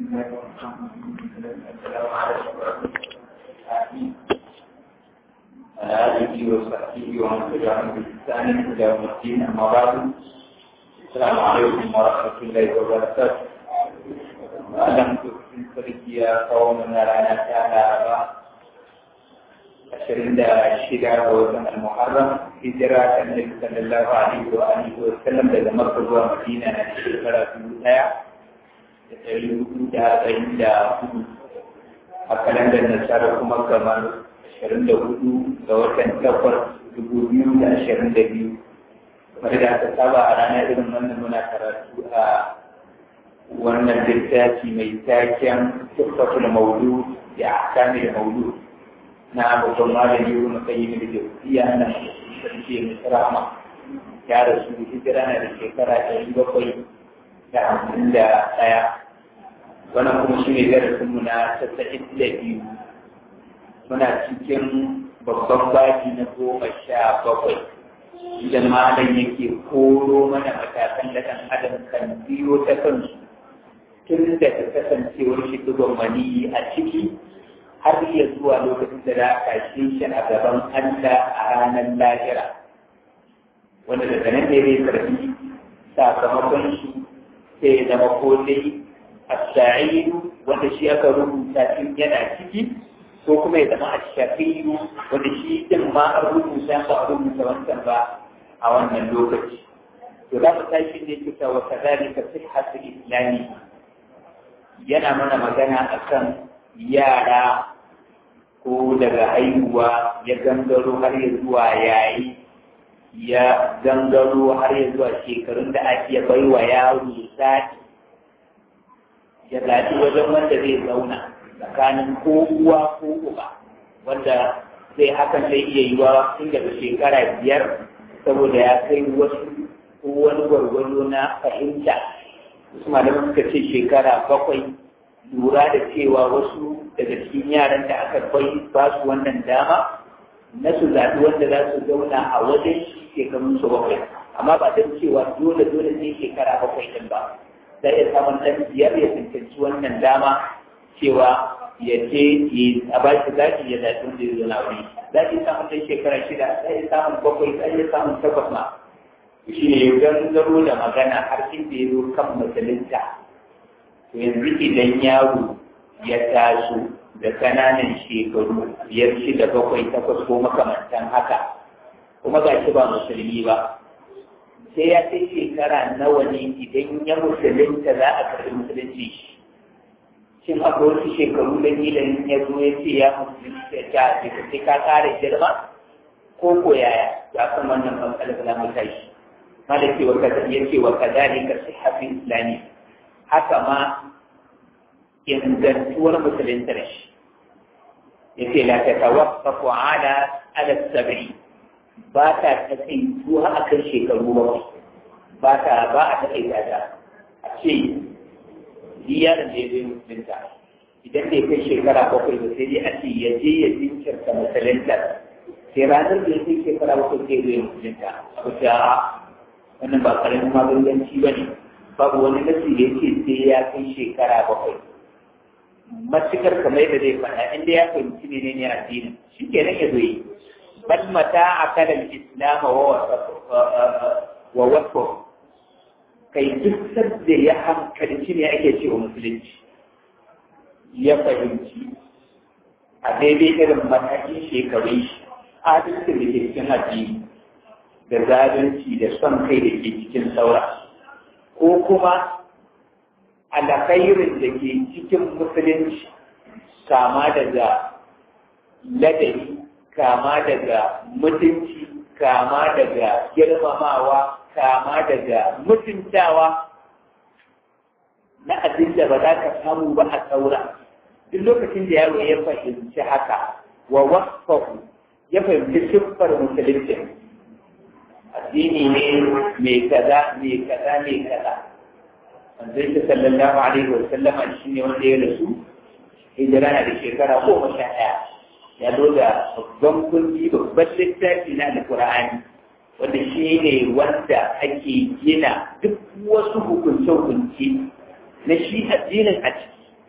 آله وصحبه ومن تبعهم بإحسان إلى يوم الدين أما بعد السلام عليكم ورحمة الله وبركاته ألم تكن فريقيا قومنا لنا تعالى ashirin da shida ga watan al-muharram hijira ta annabi sallallahu alaihi wa alihi wa sallam daga makka zuwa madina na shekara dubu daya da ɗari hudu da arba'in da hudu a kalandar nasara kuma kamar ashirin da hudu ga watan takwas dubu biyu da ashirin da biyu kamar da aka saba a ranar irin wannan muna karatu a wannan littafi mai taken tuffatul maulud da ahkamil maulud na babban malami ibn qayyim da jawziya na sarki mai sarama ya rasu hijira na da shekara ɗari bakwai da hamsin da ɗaya wannan kuma shi ne darasin mu na tasa'in da biyu muna cikin babban baki na goma sha bakwai idan malam yake koro mana matakan da ɗan adam kan biyo ta kansu tun da ta kasancewar shi duban maniyi a ciki har iya zuwa lokacin da za a kashe shi a gaban Allah a ranar lahira wanda daga nan ne zai karfi sakamakon shi sai ya zama ko dai as-sa'idu wanda shi aka rubuta tun yana ciki ko kuma ya zama ash-shaqiyu wanda shi din ma an rubuta ba a rubuta wancan ba a wannan lokaci to za mu tashi ne kita wa kadhalika sihhatul islami yana mana magana akan yara ko daga haihuwa ya gangaro har ya zuwa yayi ya gangaro har ya zuwa shekarun da ake bai wa yaro zaɓi ya zaɓi wajen wanda zai zauna tsakanin ko uwa ko uba wanda zai hakan zai iya yiwa tun daga shekara biyar saboda ya kai wasu ko wani gwargwado na fahimta wasu malaman suka ce shekara bakwai lura da cewa wasu daga cikin yaran da aka bai ba su wannan dama na su zaɓi wanda za su zauna a wajen shi shekarun su bakwai amma ba don cewa dole dole ne shekara bakwai din ba za iya samun ɗan biyar ya tantance wannan dama cewa ya ce a ba shi zaɓi ya zaɓi wanda ya zauna wuri za iya samun ɗan shekara shida za iya samun bakwai za iya samun takwas ma shi ne gangaro da magana har inda ya zo kan musulunta to yanzu idan yaro ya taso da kananan shekaru biyar shida bakwai takwas ko makamantan haka kuma ga shi ba musulmi ba sai ya kai shekara nawa ne idan ya musulunta za a karɓi musulunci shi shin akwai wasu shekaru da idan ya zo ya ce ya musulunci ya ta ce sai ka ƙara girma ko ko yaya ya san wannan matsalar za mu tashi malaki wa kaza ya ce wa kadhalika sihhatul islami haka ma ingantuwar musuluntar shi ya ce la ta tawaffafu ala ala sab'i ba ta takaituwa a kan shekaru bakwai ba ta ba a takaita ta a ce biyar da ya zai musulunta idan bai kai shekara bakwai ba sai dai a ce ya je ya jinkirta musuluntar sai ranar da ya kai shekara bakwai sai zai musulunta a ta wannan ba karamin maganganci ba ne babu wani nasi da yake sai ya kai shekara bakwai matukar kamar yadda zai faɗa inda ya fahimci ne ne addinin shi ke nan ya zo yi bal mata a kalan islam wa wasu kai duk sadda ya hankalci ne ake ce wa musulunci ya fahimci a daidai irin matakin shekarun shi adalci da ke cikin addini da zalunci da son kai da ke cikin saura ko kuma alkhairin da ke cikin musulunci kama daga ladabi kama daga mutunci kama daga girmamawa kama daga mutuntawa na abin da ba za ka samu ba a saura duk lokacin da yaro ya fahimci haka wa wasfahu ya fahimci siffar musulunci addini ne mai kaza mai kaza mai kaza wanda yake sallallahu alaihi wa sallama shi ne wanda ya rasu hijira na da shekara goma sha ɗaya ya zo da babban kundi babban littafi na alƙur'ani wanda shi ne wanda ake gina duk wasu hukunce-hukunce na shi addinin a ciki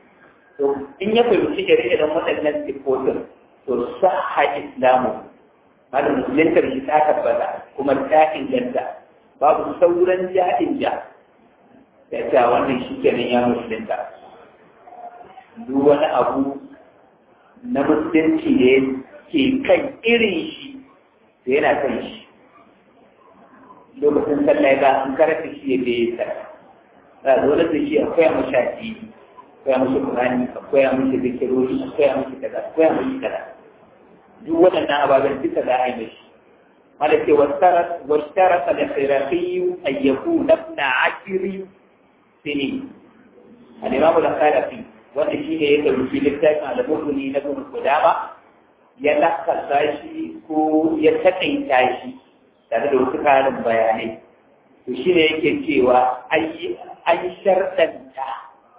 to in ya fahimci ire-iren waɗannan sifofin to sahha islamu malam musulunta shi ta tabbata kuma ta inganta babu sauran ja'in ja da ta wannan shi kenan ya musulunta duk wani abu na musulunci da ke kan irin shi da yana kan shi lokacin sallah ga an karanta shi ya bai sa za a dole da shi akwai a mashaƙi akwai a mashi kurani akwai a mashi zikirori akwai a mashi kaza akwai a mashi kaza duk waɗannan ababen duka za a yi mashi malaka washtara da khirafiyu an yakuna ibn ashiri sini al-imam al-khalafi wanda shi ne ya ɗauki littafin al-mughni na ibn qudama ya lakasa shi ko ya taƙaita shi tare da wasu ƙarin bayanai to shi ne yake cewa an sharɗanta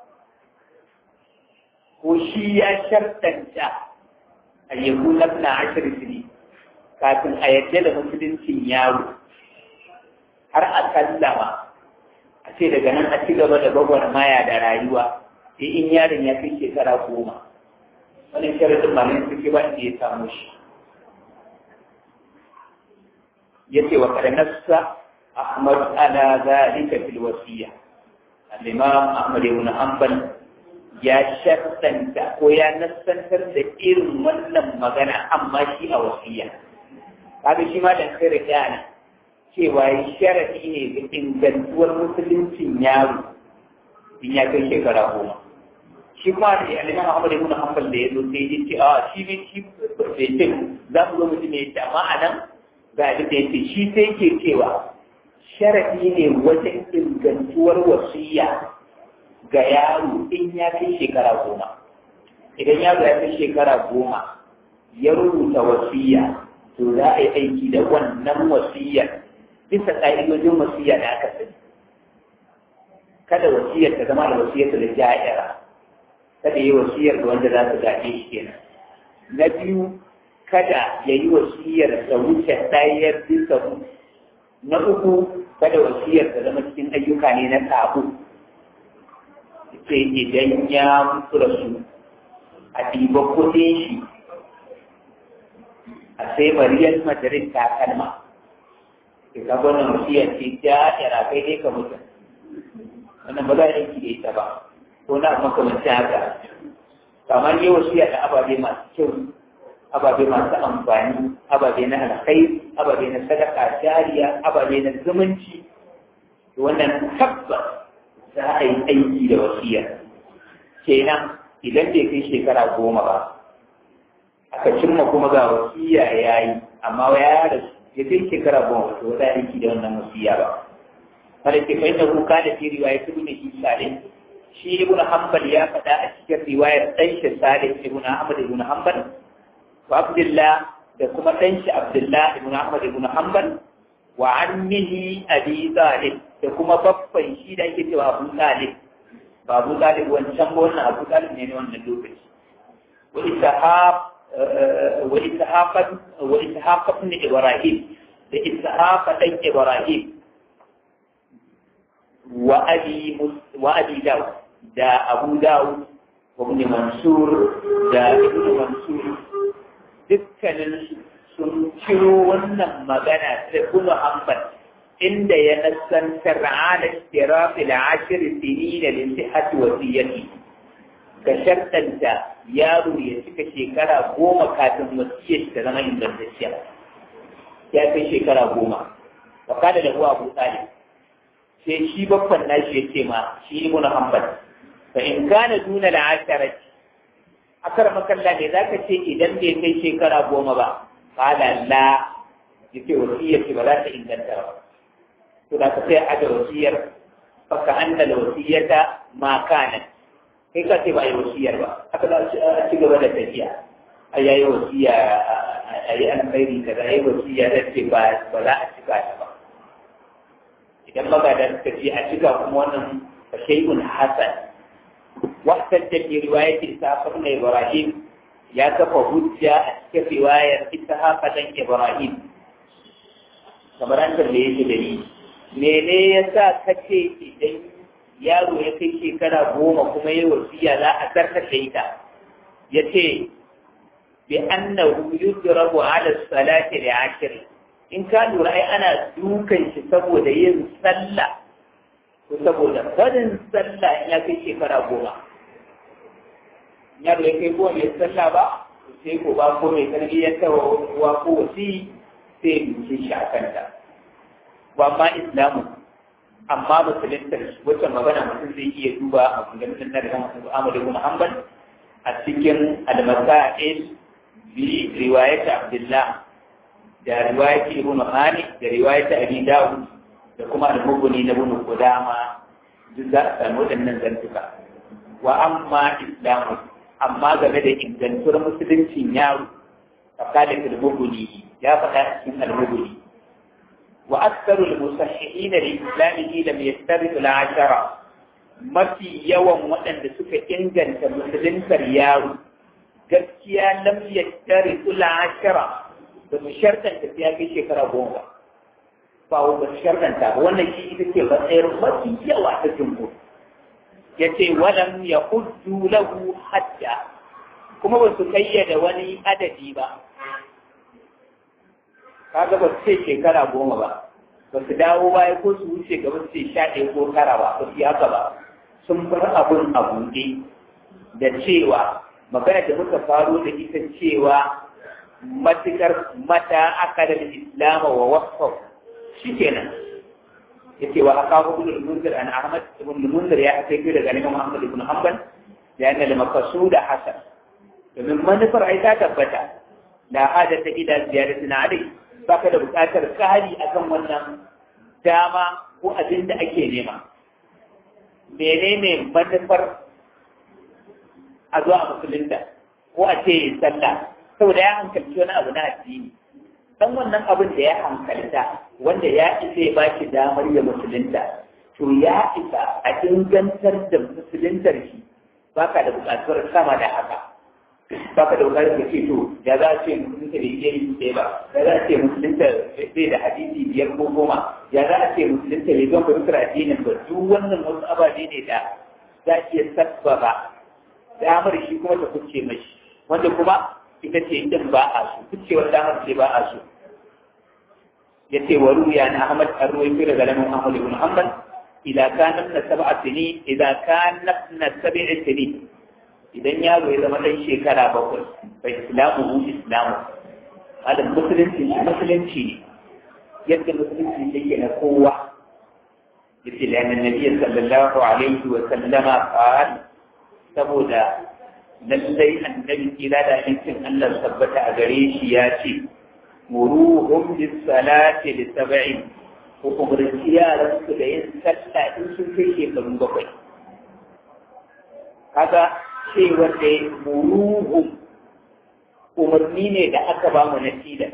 ko shi ya sharɗanta a yabu na ashirin ne kafin a yadda da musuluncin yaro har a sallama a ce daga nan a ci gaba da gwagwarmaya da rayuwa sai in yaron ya kai shekara goma wannan sharadin ba ne suke ba inda ya samu shi yace wa kada nassa Ahmad ala zalika fil wasiya al-Imam Ahmad ibn Hanbal ya shartanta ko ya nassantar da irin wannan magana amma shi a wasiya kaga shi ma dan kai da cewa sharadi ne ga ingantuwar musuluncin yaro in ya kai shekara goma shi kuma da alimam Ahmad ibn Hanbal da yazo sai ya ce a shi ne shi bai ce za mu zo mu ji ne ya amma anan ga abin da yake shi sai ke cewa sharadi ne wajen ingantuwar wasiya ga yaro in ya kai shekara goma idan yaro ya kai shekara goma ya rubuta wasiya to za a yi aiki da wannan wasiyar bisa ƙa'idojin wasiya da aka sani kada wasiyar ta zama da wasiyar da ja'ira kada yi wasiyar da wanda za su gaje shi kenan na biyu kada ya yi wasiyar da wuce ɗayar bisa na uku kada wasiyar ta zama cikin ayyuka ne na sabo sai idan ya mutu da su a ɗiba kuɗin shi a sai mariyar madarin takalma ke ka gwanin wasiyar ce ja'ira kai dai ka mutu wannan ba za a yanki da ita ba ko na makamancin haka kamar yi wasiya da ababe masu kyau ababe masu amfani ababe na alkhairi ababe na sadaka jariya ababe na zumunci wannan tabbas za a yi aiki da wasiya kenan idan bai kai shekara goma ba aka cimma kuma ga wasiya ya yi amma ya rasu ya kai shekara goma to za a aiki da wannan wasiya ba wanda ke fahimta kuka da fi riwaya su ne shi salih shi ibn hanbal ya faɗa a cikin riwayar ɗan shi salih ibn ahmad ibn hanbal wa abdullah da kuma ɗan shi abdullah ibn ahmad ibn hanbal wa ammihi abi talib da kuma babban shi da ake cewa abu talib ba abu talib wancan ba wannan abu talib ne ne wannan lokaci wa ishaq wa ishaq wa ishaq ibn ibrahim da ishaq ɗan ibrahim وأبي وأبي داود دا أبو داود وابن منصور دا ابن منصور dukkanin sun ciro wannan magana da kuma hanbal inda ya nasantar ala istirafi da ashir sini da lissihati wasiyyati ka shartanta yaro ya cika shekara goma kafin wasiyyar ta zama ingantacciya ya kai shekara goma wa kada da uwa abu talib sai shi babban nashi ya ce ma shi ibn hanbal fa in kana duna da asharati akar makalla ne zaka ce idan bai kai shekara goma ba qala la yace wasiyar ba za ta inganta ba to da ka sai aje wasiyar fa ka anna da wasiyata ma kana kai ka ce ba yi wasiyar ba haka za a ci gaba da tafiya a yayi wasiya a yi alkhairi kaza yayi wasiya da ce ba za a cika ta ba idan magadan suka ce a cika kuma wannan shay'un hasan wahtan da ke riwayat Ishaq ibn Ibrahim ya kafa hujja a cikin riwayar Ishaq dan Ibrahim kamar an kalle yake da ni mene yasa kace idan yaro ya kai shekara goma kuma ya wasiya za a zartar da ita ya ce bi annahu yudrabu ala salati da ashir in ka lura ai ana dukan shi saboda yin sallah ko saboda barin sallah in ya kai shekara goma yaro ya kai goma ya sallah ba sai ko ba ko mai tarbiyyar ta wa ko wasi sai duke shi a kanta wa ma islamu amma musuluntar wacce magana mutum zai iya duba a kundin na da Ahmad ibn Hanbal a cikin al-masail bi riwayat Abdullah da riwayat Ibn Hani da riwayat Abi Dawud da kuma al-Mughni na Ibn Qudama duk za a samu waɗannan zantuka wa amma islamu amma game da ingantuwar musuluncin yaro فقال في المغني يا فتاة من المغني وأكثر المصححين لإسلامه لم يشترطوا العشرة ما في يوم وأن سك إنجن كمسلم كرياو gaskiya lam yattari ula ashara ba su shartanta sai ya kai shekara goma ba ba su shartanta ba wannan shi ita ce matsayar mafi yawa ta jumhur ya ce walam ya huddu lahu hadda kuma ba su kayyada wani adadi ba kaga ba su ce shekara goma ba ba su dawo baya ko su wuce gaba su ce sha ɗaya ko tara ba ba su yi haka ba sun bar abun a buɗe da cewa magana da muka faro da ita cewa matukar mata aka da islam wa wasfa shi kenan yace wa aka ibn al-munzir an ahmad ibn al-munzir ya kai daga Imam Ahmad ibn Hanbal ya anna al-maqsud hasan domin manufar ai ta tabbata la hadata ila ziyaratin alai baka da buƙatar kari akan wannan dama ko abin da ake nema menene manufar a zuwa musulunta ko a ce sallah saboda ya hankalci wani abu na addini dan wannan abin da ya hankalta wanda ya isa ya baki damar ya musulunta to ya isa a ingantar da musuluntar shi baka da buƙatar sama da haka baka da bukatar ka ce to ya za a ce musulunta bai iya yi ɗaya ba ya za a ce musulunta bai da hadisi biyar ko goma ya za a ce musulunta bai zan fahimtar addinin ba duk wannan wasu ababe ne da za a iya sabbaba damar shi kuma ta kuce mashi wanda kuma ita ce din ba a so kucewar damar ce ba a so ya ce wa ruya na Ahmad an ruwaito daga lamun Ahmad ibn Hanbal idan kana na sab'a sini idan kana na sab'a sini idan yaro ya zama ɗan shekara bakwai bai islamu hu islamu alin musulunci shi musulunci ne yadda musulunci yake na kowa yace da yana nabi sallallahu alaihi wa sallama qal saboda lallai annabi kira da aikin Allah tabbata a gare shi ya ce muruhum bis salati li sab'in ko umarci yaran su da yin sallah in sun kai shekaru bakwai kaga cewar da muruhu umarni ne da aka ba mu na tilas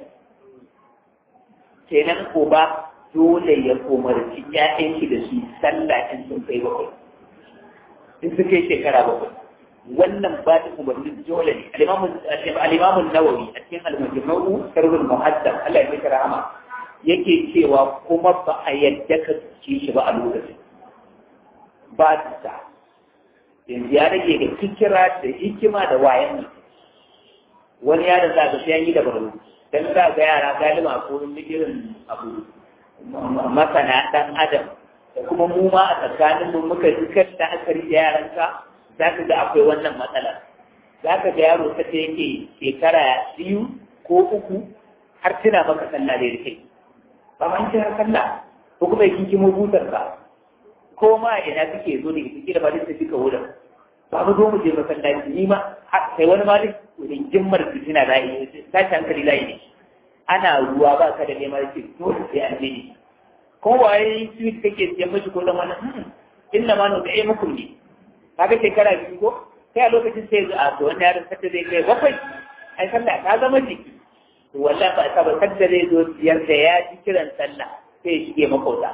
kenan uba dole ya umarci ƴaƴan shi da su sallah in sun kai bakwai in sun kai shekara bakwai wannan ba ta umarni dole ne al-imamu nawawi a cikin al-majmu'u sharhul muhaddam Allah ya mika rahama yake cewa kuma ba a yadda ka ci shi ba a lokacin ba ta yanzu ya rage da kikira da hikima da wayan mutum wani yaron za ka sai yi da baro dan za ga yara galima ko irin abu masana dan adam da kuma mu ma a tsakanin mu muka dukkan da aka rike yaranka za ka ga akwai wannan matsala za ka ga yaro ta ce yake shekara biyu ko uku har tuna maka sallah da rike ba ma kira sallah ko kuma yake kimo butar ka ko ma ina kake zo ne kike da ba da tafi ka wurin ba mu zo mu je masallaci ni ma sai wani malik wurin jimmar fitina da yi tashi hankali da yi ana ruwa ba ka da neman ce dole sai an je ne ko waye sweet kake siyan mashi ko dan wannan inna ma no da mukum ne kaga shekara biyu ko sai a lokacin sai a to wannan yaron sadda zai kai bakwai ai sallah ta zama jiki to wallahi ba ta ba sadda zai zo siyar da ya ji kiran sallah sai ya shige makauta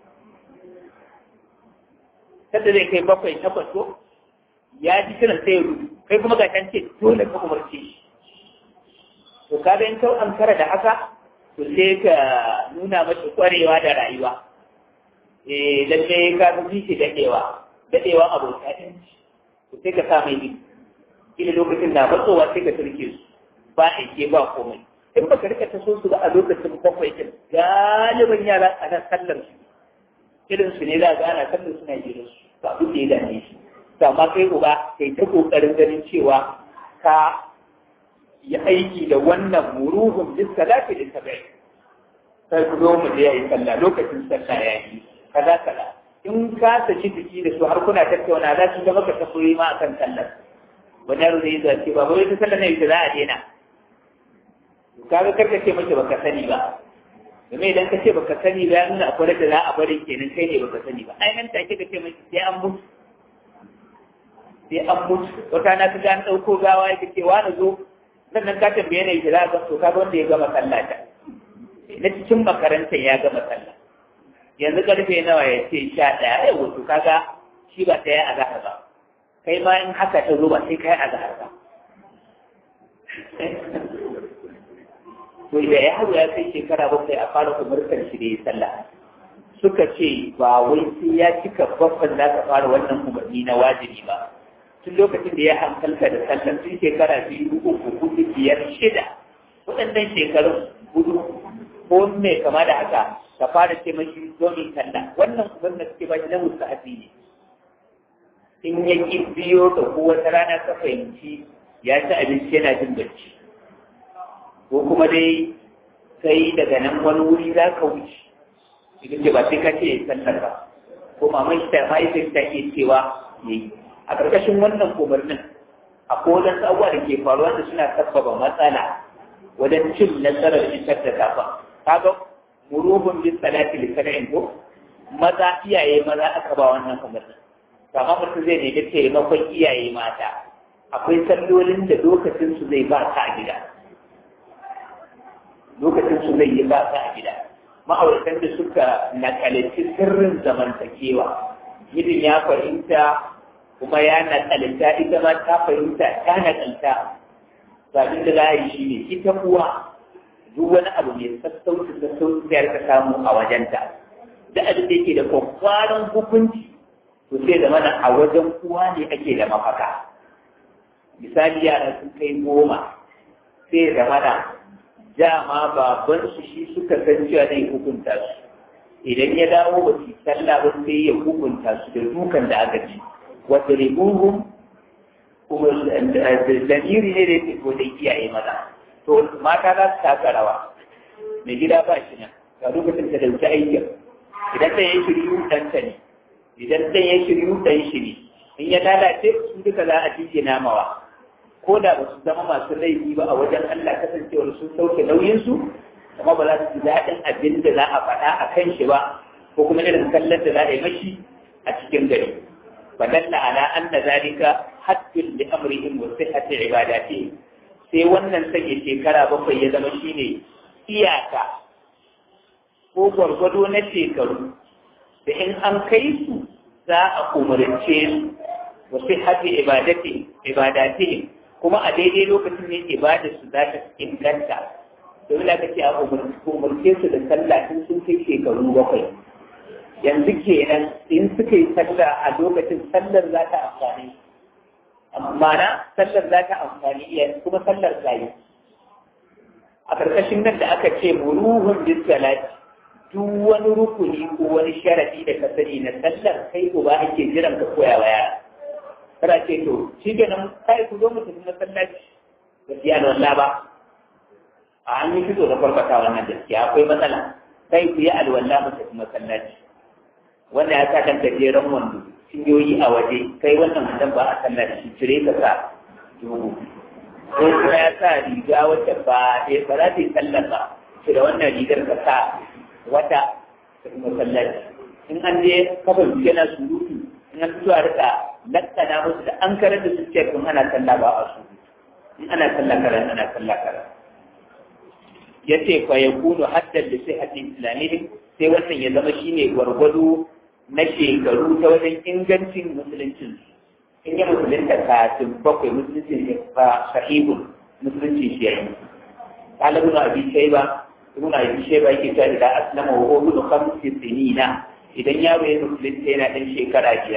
sadda zai kai bakwai takwas ko ya ji kiran sai ya rubu kai kuma ga can ce dole ka umarce shi to kaga in kau ankara da haka to sai ka nuna masa kwarewa da rayuwa eh lalle ka fi shi daɗewa daɗewa abota ɗin to sai ka sa mai ɗin ila lokacin da matsowa sai ka turke su ba a ke ba komai in baka rika ta so su ba a lokacin bakwai ɗin galibin yara a nan sallar su irin su ne za ga ana sallar suna jirin su ba abin da ya dame shi to amma kai uba kai ta kokarin ganin cewa ka yi aiki da wannan muruhun bis salati da tabai sai ku zo mu je yi sallah lokacin sallah ya yi kaza kaza in ka saki jiki da su har kuna tattauna za su ga maka tafoyi ma akan sallar wani yaro zai zace ba wai ta sallar ne za a daina kaga karka ce mace baka sani ba domin idan ka ce baka sani ba ya nuna akwai da za a bari kenan kai ne baka sani ba ai nan take ka ce mace sai an mutu sai an mutu wata na ta an ɗauko gawa ya ce wa na zo sannan ka tambaye ne za ka so kaga wanda ya gama sallah ta na cikin makarantar ya gama sallah yanzu karfe nawa ya ce sha ɗaya ya wato kaga shi ba ta yi azahar ba kai ma in haka ta zo ba sai ka yi azahar ba to da yaro ya kai shekara bakwai a fara umarkar shi da ya sallah suka ce ba wai sai ya cika babban za ka fara wannan umarni na wajibi ba tun lokacin da ya hankalka da sallah tun shekara biyu uku hudu biyar shida waɗannan shekarun hudu ko me kama da haka ka fara ce mashi domin sallah wannan umarnin da suke ba shi na mustahabi ne in ya ki biyo da ko wata rana ka fahimci ya ci abinci yana jin bacci ko kuma dai sai daga nan wani wuri za ka wuce idan ce ba sai ka ce sallar ba ko maman shi ta mahaifin ta ke cewa ya yi a ƙarƙashin wannan umarnin a kodan abubuwa da ke faruwa da suna sabbaba matsala wajen cin nasarar isar da kafa kaga murubun bin salati li sana'in ko maza iyaye maza aka ba wannan umarnin kama mutum zai nemi taimakon iyaye mata akwai sallolin da lokacin su zai ba ka a gida lokacin su zai yi ba a gida ma'auratan da suka nakalici sirrin zamantakewa mijin ya fahimta kuma ya nakalita ita ma ta fahimta ta nakalta sabin da za a yi shi ne ita kuwa duk wani abu mai sassauci sassauci da ka samu a wajenta da abin da yake da kwakwaran hukunci to sai da mana a wajen uwa ne ake da mafaka misali yara sun kai goma sai da mana dama babansu shi suka san cewa zai hukunta su idan ya dawo ba su sallah ba sai ya hukunta su da dukan da aka ci wata ribuhun kuma lamiri ne da yake da iyaye maza to mata za su taka rawa mai gida ba shi nan ga lokacin ta dauki aikin idan ɗan ya shiryu ɗanta ne idan ɗan ya shiryu ɗan shi ne in ya lalace su duka za a cije namawa ko da ba su zama masu laifi ba a wajen Allah kasancewar sun sauke nauyinsu kuma ba za su ji daɗin abin da za a faɗa a kan shi ba ko kuma irin kallon da za a yi mashi a cikin gari fadalla ala anna zalika haddun li amrihim wa sihhati ibadati sai wannan sanya shekara bakwai ya zama shine iyaka ko gwargwado na shekaru da in an kai su za a umarce su wa sihhati ibadati ibadati kuma a daidai lokacin ne ibada su za ta inganta domin aka ce a umarce su da sallah tun sun kai shekaru bakwai yanzu kenan in suka yi sallah a lokacin sallar za ta amfani mana sallar za ta amfani iya kuma sallar tsayi a ƙarƙashin nan da aka ce muruhun bis salati duk wani rukuni ko wani sharadi da ka sani na sallar kai ko ba ake jiran ka koya wa yara kada ce to shi kenan kai ku zo mu tafi masallaci gaskiya da wallah ba a an yi fito da farfata wannan gaskiya akwai matsala kai ku yi alwala mu tafi masallaci wannan ya sa kan gajeren wando cinyoyi a waje kai wannan mutum ba a sallar shi cire ka sa dubu ko kuma ya sa riga wacce ba ba za ta yi sallar ba shi da wannan rigar ka sa wata tafi masallaci in an je kafa yana surutu in an fito a rika lakkana musu da an karar da su ce kun ana sallah ba a su in ana sallah karan ana sallah karan ya ce fa ya kunu haddar da sai hadin islamiyya sai wannan ya zama shine gwargwado na shekaru ta wajen ingancin musuluncin in yi musulunta kafin bakwai musuluncin ne ba sahihun musuluncin shi yayi talibin abi shaiba ibn abi shaiba yake cewa idan aslama wa huwa khamsi sinina idan yaro ya musulunta yana dan shekara biyar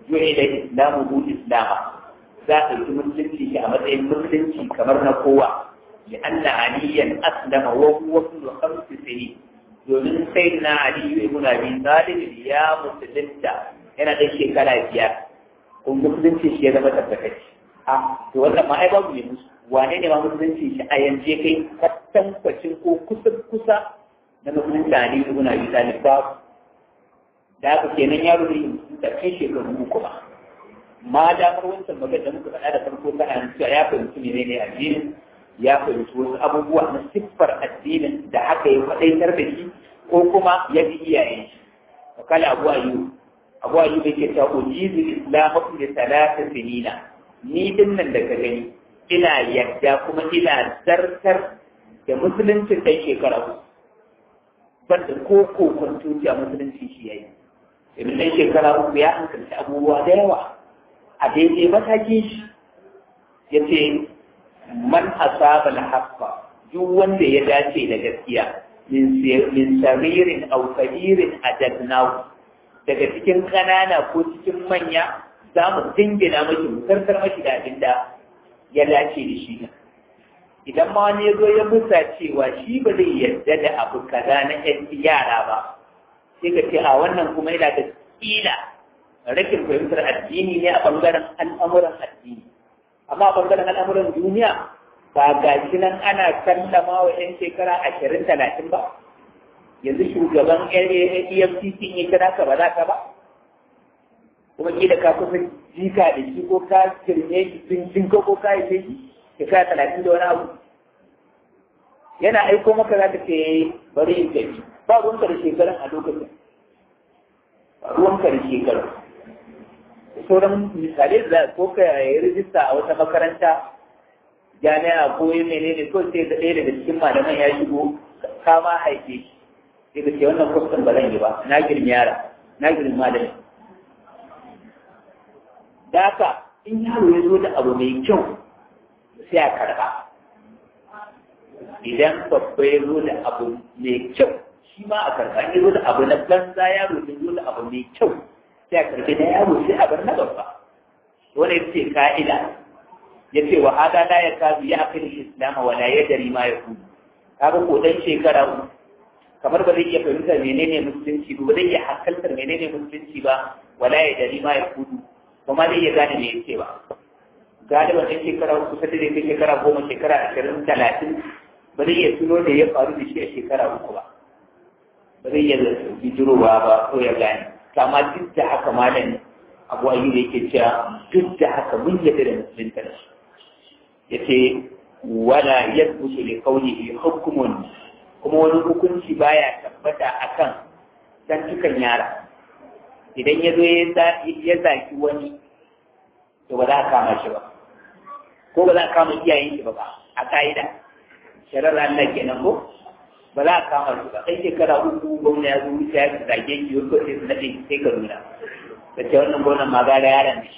ju'i da islamu hu islama za a yi musulunci shi a matsayin musulunci kamar na kowa li anna aliyan aslama wa huwa ibn khamsi sinin domin sai na aliyu ibn abi talib ya musulunta yana da shekara biyar kun musulunci shi ya zama tabbatacce a to wannan ma ai babu ne musu wane ne ma musulunci shi a yanje kai kattan kwacin ko kusa kusa na musulunci aliyu ibn abi talib babu da haka kenan yaro ne da kai shekaru uku ba ma damar wancan magana da muka faɗa da farko ta an cewa ya fahimci ne ne addinin ya fahimci wasu abubuwa na siffar addinin da haka ya faɗaitar da shi ko kuma ya bi iyayen shi wakala abu ayu abu ayu da ke cewa ujizu islamu da talata sinina ni din nan da ka gani ina yadda kuma ina zartar da musuluncin ɗan shekara uku banda ko ko kwantoci a musulunci shi yayi domin ɗan shekara uku ya hankalci abubuwa da yawa a daidai matakin shi ya ce man asaba al-haqqa duk wanda ya dace da gaskiya min saririn aw kabirin adadnahu daga cikin kanana ko cikin manya za mu dingina mashi mu karkar mashi da abin da ya dace da shi idan ma wani ya zo ya musa cewa shi ba zai yarda da abu kaza na yan yara ba sai ka ce a wannan kuma yana da kila rashin fahimtar addini ne a bangaren al'amuran addini amma a bangaren al'amuran duniya ba ga shi nan ana sallama wa 'yan shekara ashirin talatin ba yanzu shugaban efcc ya kira ka ba za ka ba kuma kila ka kusa jika da shi ko ka kirme shi sun ko ko ka yi shi shekara talatin da wani abu yana aiko maka za ka ce bari in tafi ba ruwanka da shekarun a lokacin ba ruwanka da shekarun sauran misalai da ko ka yi rijista a wata makaranta jami'a ko yi menene ko sai da ɗaya daga cikin malaman ya shigo kama haife shi sai ka ce wannan kwastan ba zan yi ba na girmi yara na girmi malami da haka in yaro ya zo da abu mai kyau sai a karba idan babba ya zo da abu mai kyau shi ma a karba ya zo da abu na banza yaro ya zo da abu mai kyau sai a karbi na yaro sai a bar na babba wani ya ce ka'ida ya ce wa hada la ya kazu ya akai islam wa la yadri ma yakun kaga ko dan shekara kamar ba zai iya fahimtar menene musulunci ba zai iya hankaltar menene musulunci ba wala yadri ma yakun kuma zai iya gane me yake ba galiban ɗan shekara uku sai da kai shekara goma shekara ashirin talatin ba zai iya tuno da ya faru da shi a shekara uku ba ba zai iya bijirowa ba ko ya gane kama duk da haka malam abu ayi da yake cewa duk da haka mun yadda da musulunta da shi ya ce wala yadbutu li qawlihi hukmun kuma wani hukunci baya tabbata akan tantukan yara idan ya zo ya zaki wani to ba za a kama shi ba ko ba za a kama iyayen shi ba ba a ka'ida sharar Allah kenan ko ba za a kama shi ba kai shekara uku gwamna ya zo wuce ya zage shi wasu sai su naɗe sai ka nuna da ce wannan gwamnan ma gara yaron ne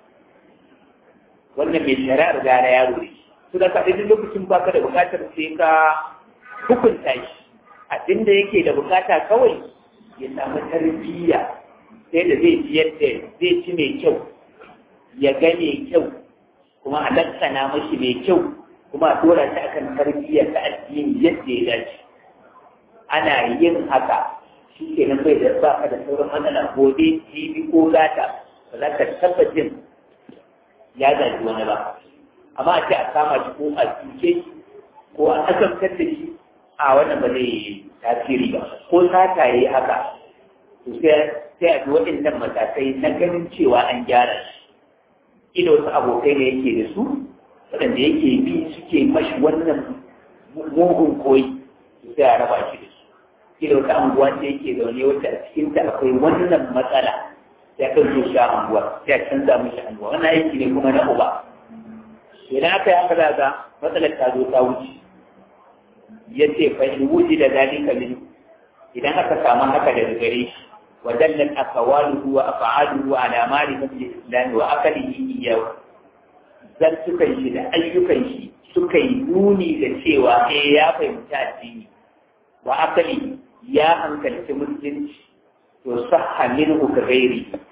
wannan mai shari'ar gara yaro ne su da kaɗai duk lokacin baka da buƙatar sai ka hukunta shi abinda yake da buƙata kawai ya samu tarbiyya sai da zai ci yadda zai ci mai kyau ya ga mai kyau kuma a lassana mashi mai kyau kuma a dora ta akan tarbiyyar ta addini yadda ya dace ana yin haka shi ke nan bai da ba ka da sauran matsala gobe jibi ko gata ba za ka taɓa jin ya gaji wani ba amma a ce a kama shi ko a cuce shi ko a asamtar da shi a wannan ba zai tasiri ba ko sata yi haka to sai a bi waɗannan matakai na ganin cewa an gyara shi ina wasu abokai ne yake da su waɗanda yake bi suke mashi wannan mugun koyi sai a raba shi da su ina wata anguwa ce yake zaune wata a cikinta akwai wannan matsala sai kan zo sha anguwa sai a canza mishi anguwa wannan aiki ne kuma na uba idan aka yi haka daga matsalar ta zo ta wuce ya ce fa in wuce da zalika min idan aka samu haka daga gare shi ودلت أقواله وأفعاله على معرفة الإسلام وأكله إياه zan sukan shi da ayyukan shi suka yi nuni da cewa eh ya fahimci addini wa akali ya hankalci musulunci to sahha minhu ka gairi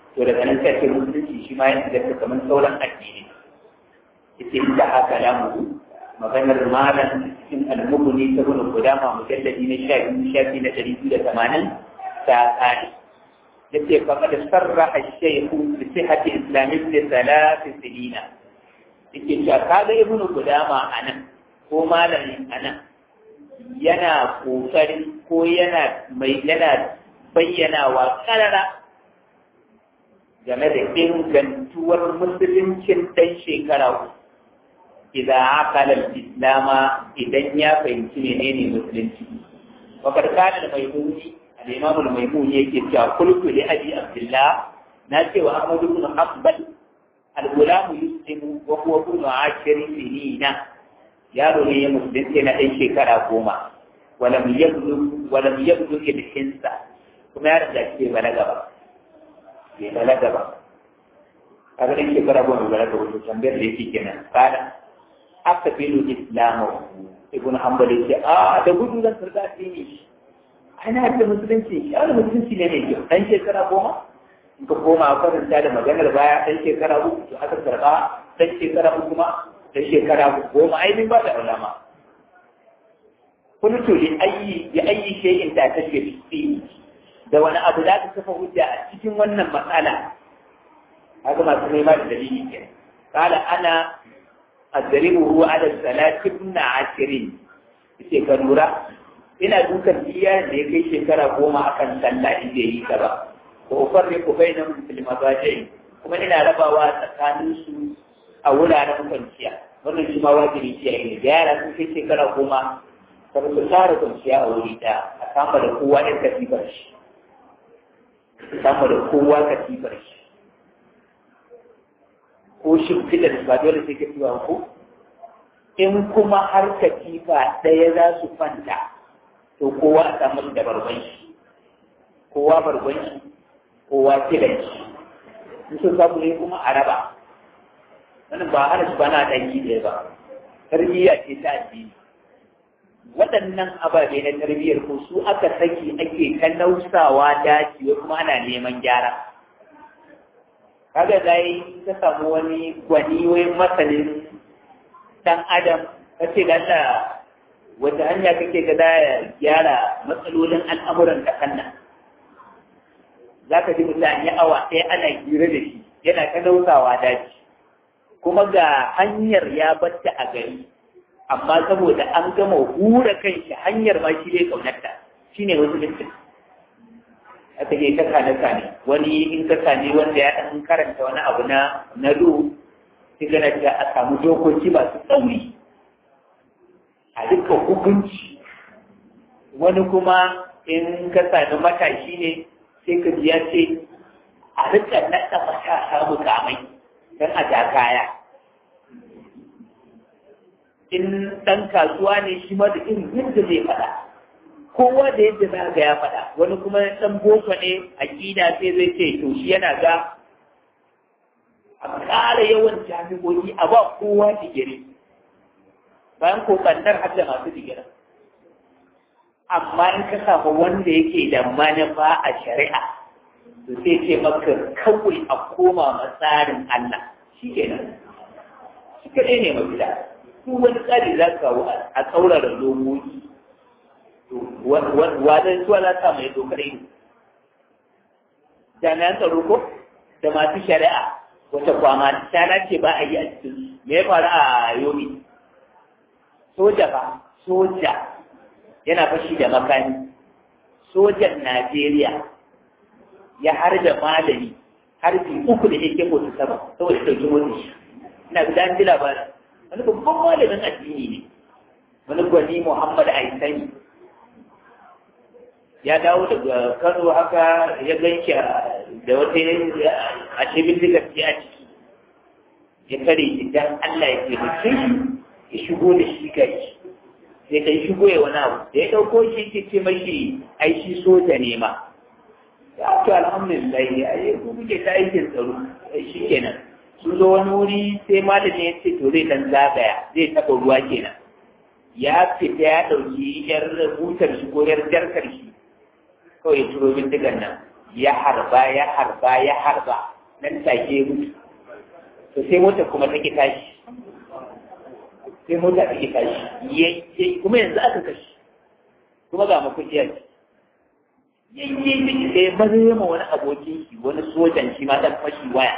to daga nan sai musulunci shi ma ya inganta kamar sauran addini ita inda haka lamu maganar malam cikin almuguni ta gudun gudama mujalladi na sha biyu shafi na ɗari biyu da tamanin ta tsari yace faqad sarraha ash-shaykh bi sihhati islamin li thalath sinina yake cewa kaga ibnu gudama anan ko malami anan yana kokarin ko yana mai yana bayyanawa karara game da ingantuwar musuluncin dan shekara idza aqala al-islama idan ya fahimci menene musulunci wa kad kana al-maymuni al-imam al-maymuni yake cewa kullu li abi abdullah na ce wa ahmad ibn hanbal al-gulam yuslimu wa huwa ibn ashiri sinina yaro ne ya musulunci na ɗan shekara goma walam yablu walam yablu ilhinsa kuma ya riga ce balaga ba bai balaga ba kaga ɗan shekara goma balaga wato tambayar da yake kenan kada aka filu islamu ibn hanbali ce a da gudu zan karga addini ana da musulunci ya da musulunci ne mai kyau dan shekara goma in ka koma a karanta da maganar baya dan shekara uku to aka karba dan shekara uku ma dan shekara goma ai min ba da ulama kuntu li ayyi bi ayyi shay'in ta tashi fi da wani abu da ka kafa hujja a cikin wannan matsala haka masu nema da dalili kenan قال أنا أضربه على الثلاث ابن عشرين ce ka lura ina dukan iya da ya kai shekara goma akan sallah in bai yi ta ba ko farre ku bai na musulma ba kuma ina rabawa tsakanin su a wuraren kwanciya wannan shi ma wajibi ce ne da yara sun kai shekara goma kar su tara kwanciya a wuri ɗaya a kama da kowa ɗan katifar shi kama da kowa katifar shi ko shimfiɗar ba dole sai katifa ko in kuma har katifa ɗaya za su kwanta to kowa a samu da barban shi kowa barban shi kowa kiran shi in sun samu ne kuma a raba wannan ba hana shi ba na ɗan ɗaya ba tarbiyya ce ta addini waɗannan ababe na tarbiyyar ko su aka saki ake ta nausawa daji kuma ana neman gyara kaga dai ka samu wani gwani wai masanin dan adam ka ce da Allah wata hanya kake ga ya gyara matsalolin al'amuran ta kanna za ka ji mutum ya awa ɗaya ana hira da shi yana ta nausawa daji kuma ga hanyar ya batta a gari amma saboda an gama hura kan shi hanyar ma shi dai kaunarta shine wasu mutum aka je ta kane kane wani in ka kane wanda ya ɗan karanta wani abu na na lu sai gana da a samu dokoki masu tsauri a duka hukunci wani kuma in ka sami matashi ne sai ka ji ya ce a rika naɗa matasa mukamai don a ja kaya in ɗan kasuwa ne shi ma da irin yadda zai faɗa kowa da yadda za ga ya faɗa wani kuma ɗan boko ne a ƙida sai zai ce to shi yana ga a ƙara yawan jami'o'i a ba kowa digiri bayan ko ɓannar har da masu digirin amma in ka samu wanda yake da manufa a shari'a to sai ce maka kawai a koma matsarin Allah shi kenan shi kaɗai ne mafita duk wani tsari za ka a tsaurara lomoki wadan suwa za ta mai dokar yi jami'an tsaro ko da masu shari'a wata kwama ta ce ba a yi a cikin me ya faru a yomi soja ba soja yana fashi da makani sojan najeriya ya harbe malami harbi uku da yake mutu sama saboda ɗauki mutu shi ina ga dan ji labarin wani babban malamin addini ne wani gwani muhammad aisani ya dawo daga kano haka ya ganki da wata a shibin diga ce a ciki ya kare shi dan Allah ya taimake shi ya shigo da shi gari sai kai shigo ya wani abu da ya ɗauko shi ke ce mashi ai shi soja ne ma ya to alhamdulillah ya yi ku kuke ta aikin tsaro shi kenan sun zo wani wuri sai malami ya ce to zai dan zagaya zai taɓa ruwa kenan ya fita ya ɗauki yar butar shi ko yar jarkar shi kawai ya turo bindigan nan ya harba ya harba ya harba nan take mutu to sai mota kuma take tashi sai mota take tashi yayi kuma yanzu aka kashi kuma ga makuciya ce yayye miki sai maza ma wani abokin shi wani sojan shi ma dan fashi waya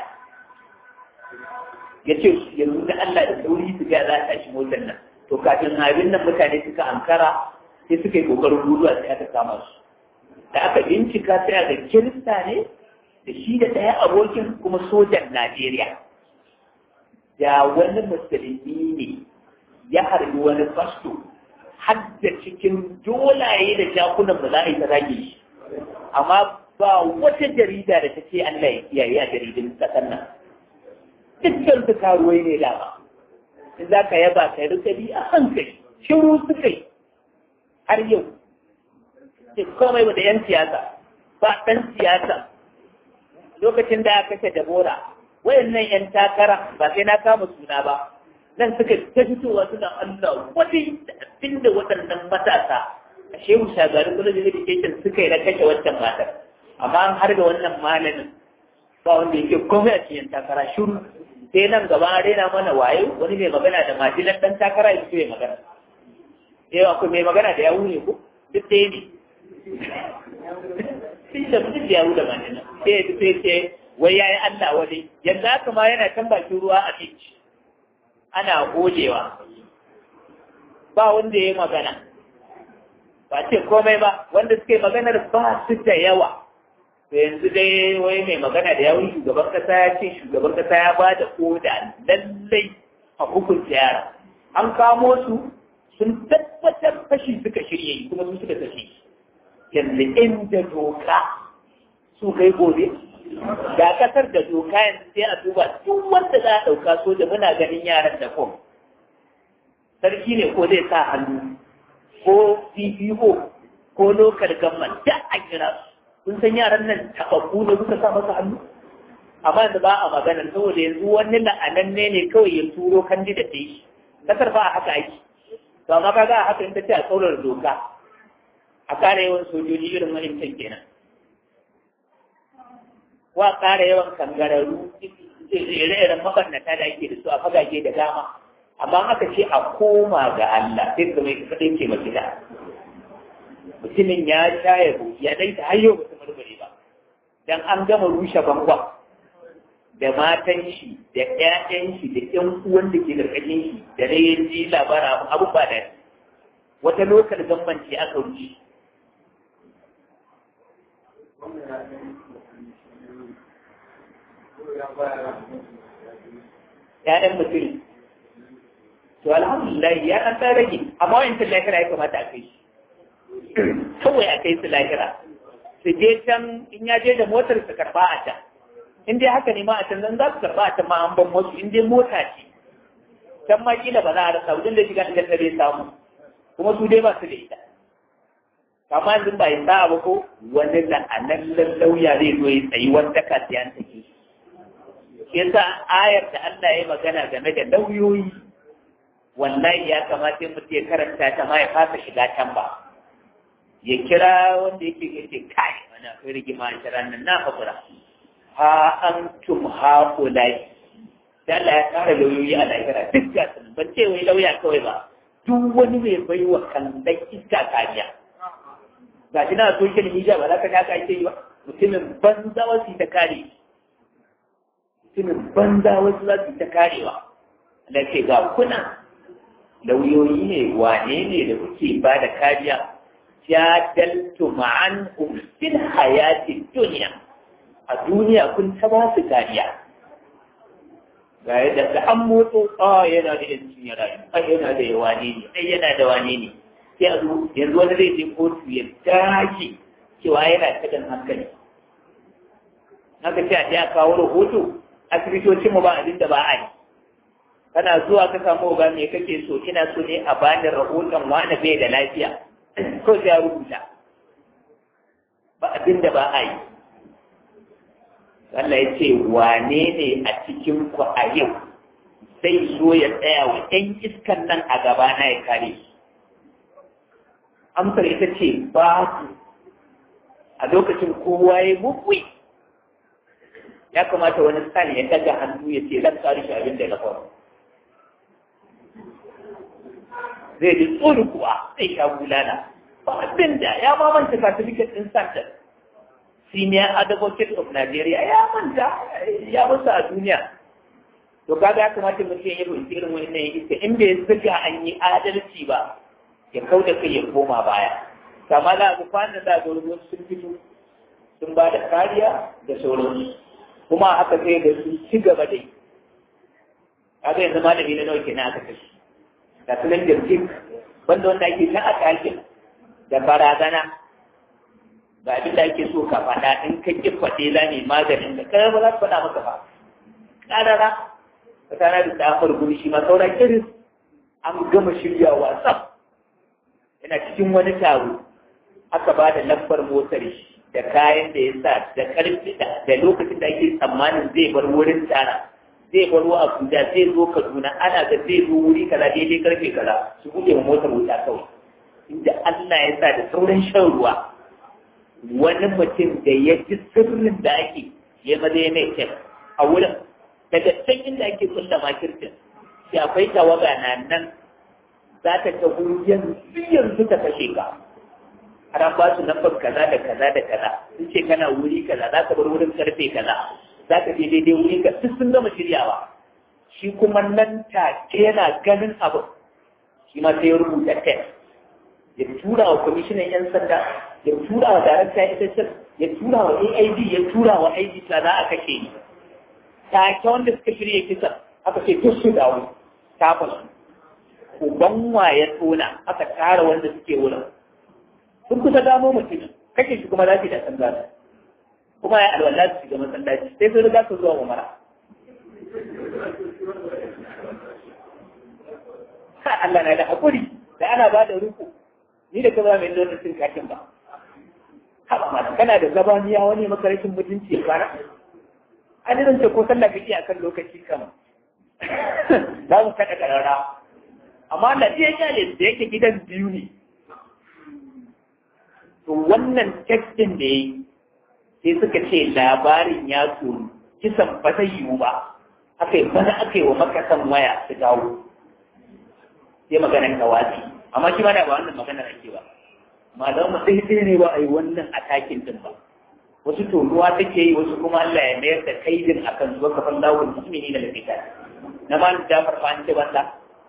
ya ce yanzu da Allah da sauri su ga za a tashi motar nan to kafin abin nan mutane suka ankara sai suka yi kokarin guduwa sai aka kama su da aka bincika sai aka kirista ne da shi da ɗaya abokin kuma sojan Najeriya da wani musulmi ne ya harbi wani fasto har da cikin dolaye da jakunan ba za a yi ta zage shi amma ba wata jarida da ta ce Allah ya kiyaye a jaridun ƙasar nan dukkan su karuwai ne dama in za ka yaba ka rika bi a hankali shiru suka yi har yau ce komai da yan siyasa ba ɗan siyasa lokacin da aka kashe dabora wayannan yan takara ba sai na kama suna ba nan suka ta fitowa suna Allah wani abin da waɗannan matasa a shehu shagarin college of education suka yi na kashe wancan matar amma an har da wannan malamin ba wanda yake komai a cikin takara shiru sai nan gaba an raina mana wayo wani mai magana da majilan ɗan takara ya fito ya magana eh akwai mai magana da yawu ne ko duk ɗaya ne sai da mutum da yawu da majilan sai ya fito ya ce wai yayi Allah wani yanzu haka ma yana can bakin ruwa a beach ana gojewa ba wanda ya yi magana ba ce komai ba wanda suke maganar ba su da yawa to yanzu dai wai mai magana da yawun shugaban kasa ya ce shugaban kasa ya ba da koda lallai a hukunta yara an kamo su sun tabbatar fashi suka shirya yi kuma su suka kashe yanzu inda doka su kai gobe ga kasar da doka yanzu sai a duba duk wanda za a ɗauka soja muna ganin yaran da kom sarki ne ko zai sa hannu ko CPO ko local government da a kira su kun san yaran nan taɓaɓɓu ne kuka sa masa hannu amma yanzu ba a magana saboda yanzu wani la'ananne ne kawai ya turo kandida ta yi kasar ba a haka aiki to amma kaga a haka in ta ce a tsaurar doka a ƙara yawan sojoji irin wa'incan kenan wa ƙara yawan kangararru ire-iren mabarnata da ake da su a fagage da dama amma aka ce a koma ga Allah sai ka mai kaɗai ke mafita mutumin ya sha ya ya dai ta hayyo ba su murmure ba dan an gama rushe bangon da matan shi da ƴaƴan shi da ƴan uwan da ke karkashin shi da dai ya ji labara abu ba da wata lokal gamban ce aka rushe ‘ya'yan mutum to alhamdulillah ya ɗan ɗan rage amma wa'in lahira ya kamata a kai shi kawai a kai su lahira su je can in ya je da motar su karba a can in dai haka ne ma a can zan za su karba a can ma an ban wasu in dai mota ce can ma kila ba za a rasa wajen da shiga da bai samu kuma su dai ba su da ita kama yanzu ba yin sa'a ba ko wani la'anan lauya zai zo ya tsayi wanda ka siyan take yasa ayar da Allah ya magana game da lauyoyi wallahi ya kamata mutum ya karanta ta ma ya fasa shiga can ba ya kira wanda yake yake kai wani akwai rigima a shirar nan na haƙura ha an tum ha ulai da Allah ya kara lauyoyi a lahira duk ga sun ban ce wai lauya kawai ba duk wani mai baiwa kallon iska kariya ga shi na social media ba za ka haka ake yi ba mutumin banza wasu ta kare mutumin banza wasu za su ta karewa da ke ga kuna lauyoyi ne wane ne da kuke ba da kariya jadaltu ma'an fil hayati duniya a duniya kun ta ba su kariya ga yadda da an motso a yana da yancin ya rayu a yana da wane ne ai yana da wane ne sai a zo yanzu wani zai je kotu ya dace cewa yana cikin hankali haka ce a je a kawo rahoto asibitocin mu ba abin da ba a yi kana zuwa ka samu ga me kake so ina so ne a bani rahoton wani bai da lafiya ko sai ya rubuta ba abin da ba a yi Allah ya ce wane ne a cikin ku a yau zai so ya tsaya wa ɗan iskan nan a gaba na ya kare su amsar ita ce ba su a lokacin kowa ya mukwi ya kamata wani sani ya daga hannu ya ce zan tsari shi abin da na faru zai ji tsoro kuwa zai sha bulala ba abin da ya ma manta certificate din santa senior advocate of Nigeria ya manta ya musu a duniya to kaga ya kamata mutum ya yi irin wannan iska in bai zuga an yi adalci ba ya kau da kai ya koma baya kama za ku kwana da wasu sun fito sun ba da kariya da sauransu kuma aka kai da su ci gaba dai kaga yanzu malami na nawa kenan aka kashe da sunan jirgin banda wanda ake ta a ɗakin da barazana ga abin da ake so ka faɗa in ka ƙi faɗe za ne maganin da kai ba za su faɗa maka ba ƙarara ka tana da tsafar guri shi ma saura kiris an gama shirya wasa yana cikin wani taro aka ba da lambar motar shi da kayan da ya sa da ƙarfi da lokacin da ake tsammanin zai bar wurin tara zai baro Abuja zai zo Kaduna ana ga zai zo wuri kaza daidai karfe kaza su buɗe ma motar wuta kawai inda Allah ya sa da sauran shan ruwa wani mutum da ya ji sirrin da ake ya maza ya mai kyan a wurin daga can inda ake kulla makircin sai akwai tawaga na nan za ta ta yanzu yanzu ta kashe ka har an ba su lambar kaza da kaza da kaza sun ce kana wuri kaza za ka bar wurin karfe kaza za ka je daidai wuri ka duk sun gama shiryawa shi kuma nan take yana ganin abu shi ma sai ya rubuta text ya tura wa kwamishinan 'yan sanda ya tura wa darakta ita ya tura wa aid ya tura wa aid ta za a kashe ni take wanda suka shirya kisa aka ce duk su dawo kafin uban ya tsona aka tara wanda suke wurin sun kusa gamo mutum kashe shi kuma za su yi da san gasa kuma ya alwala su shiga masallaci sai sun riga su zuwa umara Allah na da haƙuri da ana ba da ruku ni da kuma mai nuna cin kakin ba haɓa ma kana da zabaniya wani makarashin mutunci ya fara an yi zance ko sallah kake akan lokaci kama za mu kaɗa ƙarara amma na iya kyale da yake gidan biyu ne to wannan tekstin da ya yi sai suka ce labarin ya tsoro kisan ba zai yiwu ba aka yi bana aka yi wa makasan waya su dawo sai maganar kawasi amma shi ma da ba wannan maganar ake ba malam mu sai sai ne ba a yi wannan atakin din ba wasu tonuwa take yi wasu kuma Allah ya mayar da kaidin akan su ka falla wa mu'mini da lafita na ma da farfa an ce banda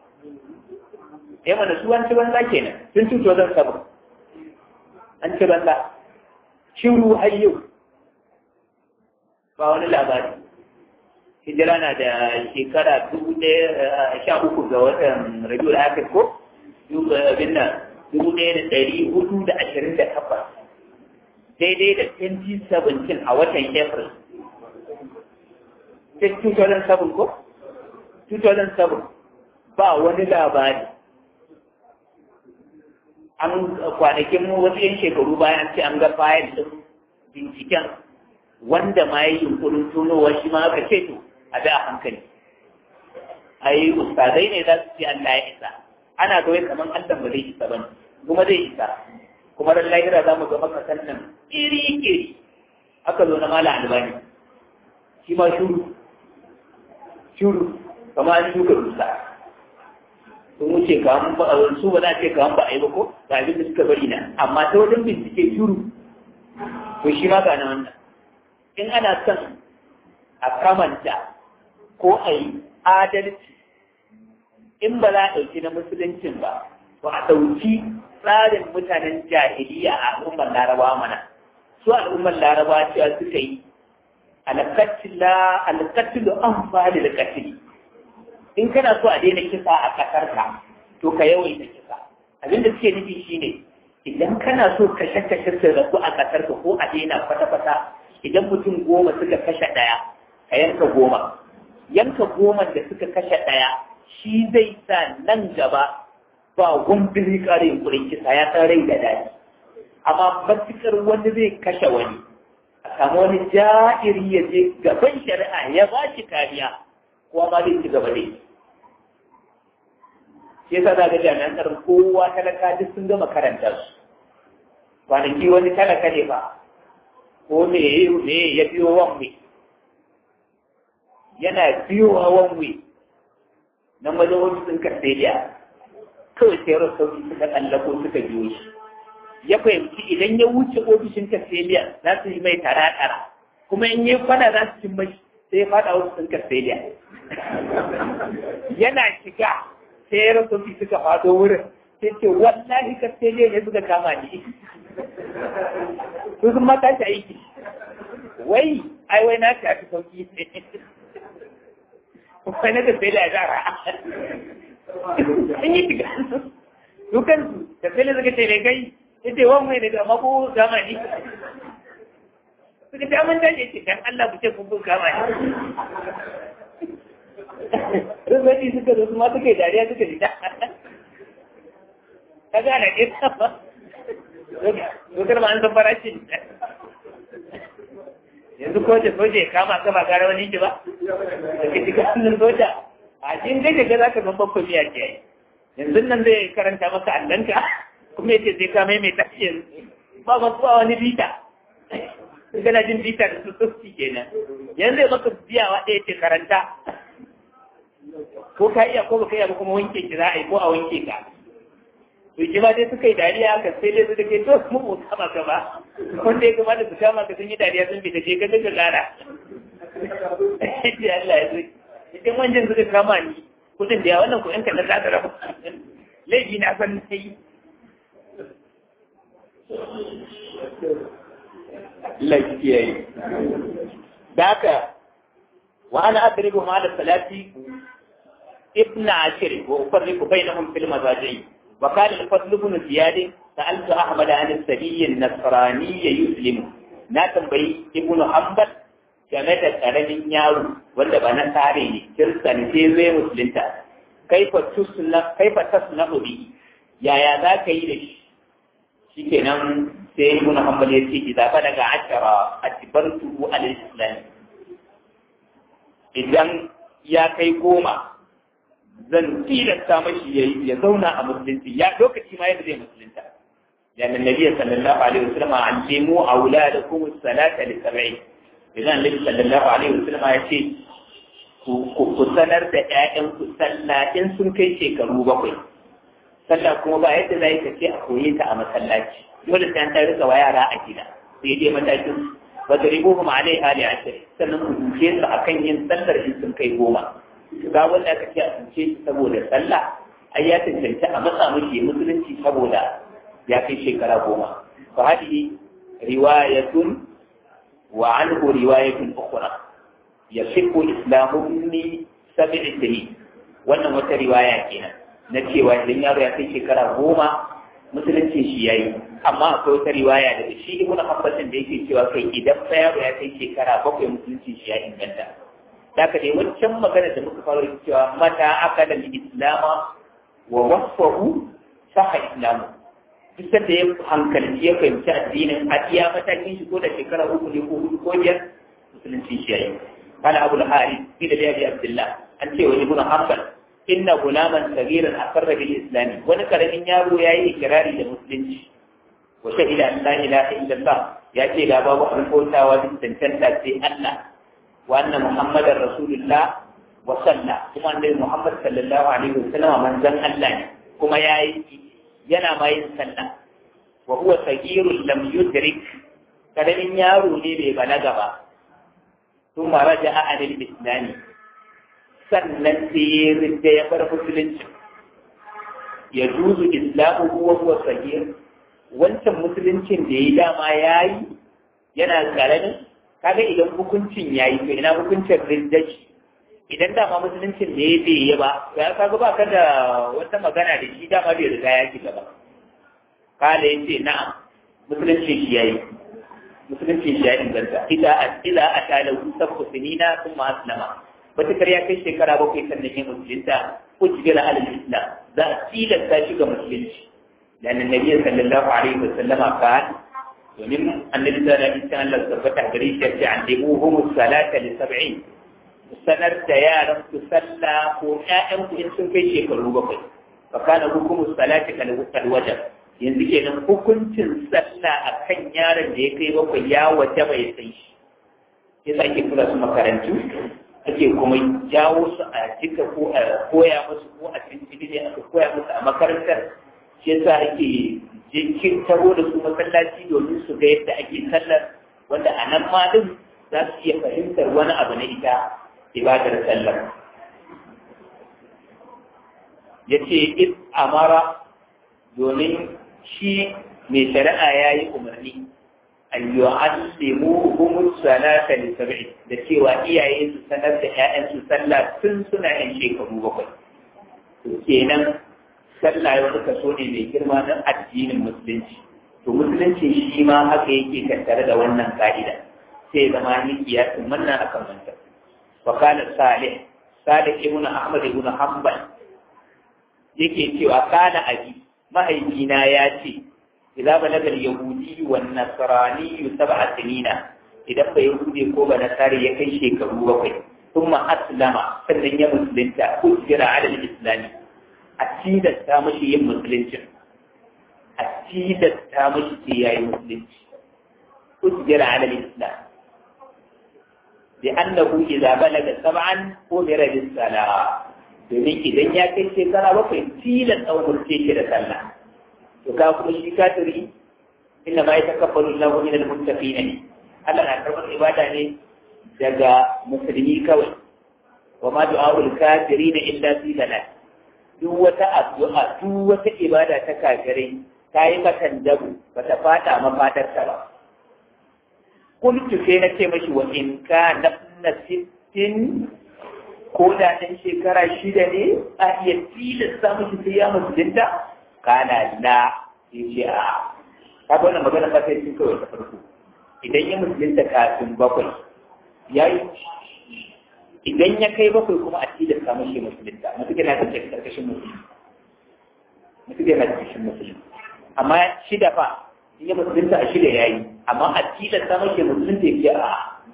eh mana su an ce banda kenan sun tuto zan sabu an ce banda shiru har yau ba wani labari hijira na da shekara dubu ɗaya sha uku ga watan rabiul akhir ko abin nan dubu ɗaya da ɗari hudu da ashirin da takwas daidai da 2017 a watan april 2007 ko 2007 ba wani labari an kwanakin wasu yan shekaru bayan ce an ga fayil ɗin binciken wanda ma yi yunkurin tunowa shi ma aka ce to a bi a hankali ai ustazai ne za su ce Allah ya isa ana ga wai kamar Allah ba zai isa bane kuma zai isa kuma ran lahira za mu ga maka sannan iri iri aka zo na mala albani shi ma shuru shuru kamar an shuka rusa sun wuce kawan ba su ba za ce kawan ba a yi ba ko ga abin da suka bari na amma ta wajen bincike shuru to shi ma ga na wannan in ana son a kamanta ko a yi adalci in ba za a ɗauki na musuluncin ba to a ɗauki tsarin mutanen jahiliya a al'ummar laraba mana su al'ummar laraba cewa suka yi alƙatilu an fali da katili in kana so a daina kisa a ƙasar ka to ka yawaita kisa abinda suke nufi shine idan kana so kashe-kashe su rabu a ƙasar ka ko a daina kwata-kwata idan mutum goma suka kashe ɗaya ka yanka goma yanka goma da suka kashe ɗaya shi zai sa nan gaba ba gumbiri kare yunkurin kisa ya san rai da daɗi amma matukar wani zai kashe wani a samu wani ja'iri ya je gaban shari'a ya ba shi kariya kowa ma zai ci gaba dai shi yasa za ga jami'an tsaron kowa talaka duk sun gama karanta su kwanaki wani talaka ne ba ko me me ya biyo wanwe yana biyowa wanwe nan wajen ofisin Castella kawai sai Rosauri suka tsallako suka biyo shi ya fahimci idan ya wuce ofishin Castella za su yi mai tara-tara kuma in yi kwana za su cin mashi sai ya fada ofisin Castella yana shiga sai Rosauri suka fado wurin sai ce wallahi Castella ne suka kama ni su sun mata shi aiki wai ai wai na ta fi sauki wai na da sai da zara an yi shiga dukan su da sai da suka ce ne kai ita wani mai daga mako zamani suka ce amin dace ce dan Allah ku ce kun kun kama ni Rubani suka zo su ma suka yi dariya suka ji ka gane ɗin ba dokar ma an san farashin yanzu ko da soja ya kama ka ba gara wani ki ba da ke shiga hannun soja a cikin gaje ga za ka ban bakon miya ke yanzu nan zai karanta maka allanka kuma yace sai ka mai mai tashi ba ba ba wani bita kana jin bita da su sosai kenan yanzu zai maka biyawa ɗaya ce karanta ko ka iya ko ba ka iya ba kuma wanke ki za a yi ko a wanke ka to shi ma dai suka yi dariya ka sai dai suka ke to mu mu kama ka ba wanda ya kamata su kama ka sun yi dariya sun fita je ka daga lara sai Allah ya zai idan wancan suka kama ni kudin da ya wannan kuɗin ka da za ta rabu laifi na san na yi lafiya yi da haka wa ana adribu ma da salati ibn ashir wa ufarriqu bainahum fil mazaji وقال الفضل بن زياد سألت أحمد عن السبي النصراني يسلم na tambayi ibn hanbal game da karamin yaro wanda ba na tare ne kirista ne sai zai musulunta kaifa tusna kaifa tasna bi yaya za ka yi da shi shikenan sai ibn hanbal ya ce idza balaga ashara atbartu al islam idan ya kai goma zan tilasta mashi ya zauna a musulunci ya lokaci ma yadda zai musulunta لأن النبي صلى الله عليه وسلم علموا أولادكم الصلاة لسبعين إذا النبي صلى الله عليه وسلم يقول ku sanar da ‘ya'yanku sallah in sun kai shekaru bakwai, sallah kuma ba yadda za ka ce a koye ta a masallaci, dole sai an ta rika wa yara a gida, sai dai matakin ba da ribo kuma alai hali a sannan ku duke su a kan yin sallar in sun kai goma. Ga wanda aka ce a duke shi saboda sallah, ai ya tantance a matsa mashi musulunci saboda ya kai shekara goma fa hadihi riwayatun wa anhu riwayatun ukhra yasihu islamu min sab'i sinin wannan wata riwaya kenan na cewa idan yaro ya kai shekara goma musulunci shi yayi amma akwai wata riwaya daga shi ibn Abbas da yake cewa kai idan fa yaro ya kai shekara bakwai musulunci shi ya inganta Daka dai wancan magana da muka fara cewa mata akala al-islama wa wasfahu saha islamu duk da ya hankalci ya fahimci addinin a iya matakin shi ko da shekara uku ne ko hudu ko biyar musulunci shi yayi kana abu al-hari fi da abi abdullah an ce wa ibnu hanbal inna gulaman sagiran aqarra bil islam wani karamin yaro yayi ikrari da musulunci wa shahida an la ilaha illallah ya ce ga babu abin bautawa duk tantanta sai Allah wa anna muhammadar rasulullah wa salla kuma annabi muhammad sallallahu alaihi wasallam manzon Allah ne kuma yayi yana ma yin sallah wa huwa sagirun lam yudrik karamin yaro ne bai balaga ba thumma raja'a anil islami sannan sai ya rinda ya bar musulunci ya juzu islamu huwa huwa sagir wancan musuluncin da ya dama yayi yana karamin kaga idan hukuncin yayi to ina hukuncin rindaci idan dama musuluncin da ya bai yi ba ya kaga ba ka da wata magana da shi dama bai riga ya shiga ba kala ya ce na'am musuluncin shi yayi musuluncin shi ya inganta ila ila atala sabku sinina kuma aslama batakar ya kai shekara bakwai sannan ya musulunta ujbira alal islam za a tilasta shi ga musulunci لأن النبي صلى الله عليه وسلم قال ومن النبي صلى الله عليه وسلم ثبت بريش يعلموهم الصلاة لسبعين sanar da yaran su sallah ko ƴaƴan ku in sun kai shekaru bakwai fa kana hukumu salati kal wajar yanzu kenan hukuncin sallah a kan yaron da ya kai bakwai ya waje bai san shi ya sa ake tura su makarantu ake kuma jawo su a jika ko a koya musu ko a cikin ne aka koya musu a makarantar shi yasa ake jikin taro da su masallaci domin su ga yadda ake sallar wanda a nan ma din za su iya fahimtar wani abu na ita ibadar sallar ya ce in amara domin shi mai shari'a ya yi umarni an yi allimu humus salata da sab'i da cewa iyaye su sanar da 'ya'yansu sallah tun suna yan shekaru bakwai to kenan sallah ya wani kaso ne mai girma na addinin musulunci to musulunci shi ma haka yake tattare da wannan ka'ida sai zama ni kiyasin wannan akan manta wa kana salih salih ibn ahmad ibn hanbal yake cewa kana abi mahaifina ya ce idza balaga al-yahudi wan nasrani sab'a sinina idan ba yahudi ko ba nasari ya kai shekaru bakwai thumma aslama sannan ya musulunta ujira ala al-islami a tilasta mashi yin musulunci a tilasta mashi ce yayi musulunci ujira ala al-islam لأنه إذا بلغ سبعا أمر بالصلاة domin idan ya kai shekara bakwai tilan ɗaukar ce da sallah to ka kuma shi kafiri inda ma ya takabbalu Allahu min al-muttaqin ne Allah na karɓar ibada ne daga musulmi kawai wa ma du'a'ul kafirin illa fi dalal duk wata addu'a duk wata ibada ta kafirai ta yi matan dabu bata fata mafadarta ba kuntu sai na ce mashi wa in ka na sittin ko da ɗan shekara shida ne a iya tilasta mashi sai ya musulunta kana la ya ce a ka ga wannan magana ba sai cin kawai ta farko idan ya musulunta kafin bakwai ya yi idan ya kai bakwai kuma a tilasta mashi musulunta mutum yana kan karkashin musulunci mutum yana karkashin musulunci amma shida fa in ya musulunta a shida ya yi amma a tilasta mashi musulunta ya ce a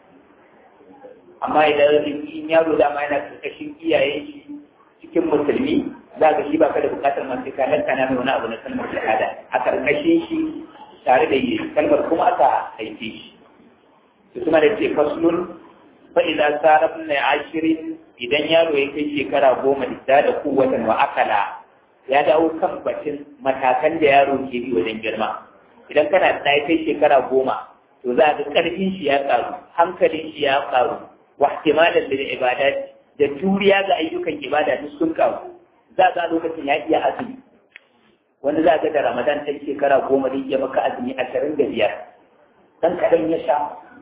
amma idan in yaro dama yana karkashin iyayen shi cikin musulmi za ka shi ba ka da bukatar masu ka lantana mai wani abu na kalmar shahada a karkashin shi tare da yi kalmar kuma aka haife shi su suna da ce faslun fa idza sarabna ashirin idan yaro ya kai shekara goma da da kuwatan wa akala ya dawo kan batun matakan da yaro ke bi wajen girma idan kana da ya kai shekara goma to za ga karfin shi ya karu hankalin shi ya karu wa ihtimalan lil ibadat da juriya ga ayyukan ibada duk sun karu za ga lokacin ya iya azumi wani za ga da ramadan ta shekara goma zai iya maka azumi ashirin da biyar dan kaɗan ya sha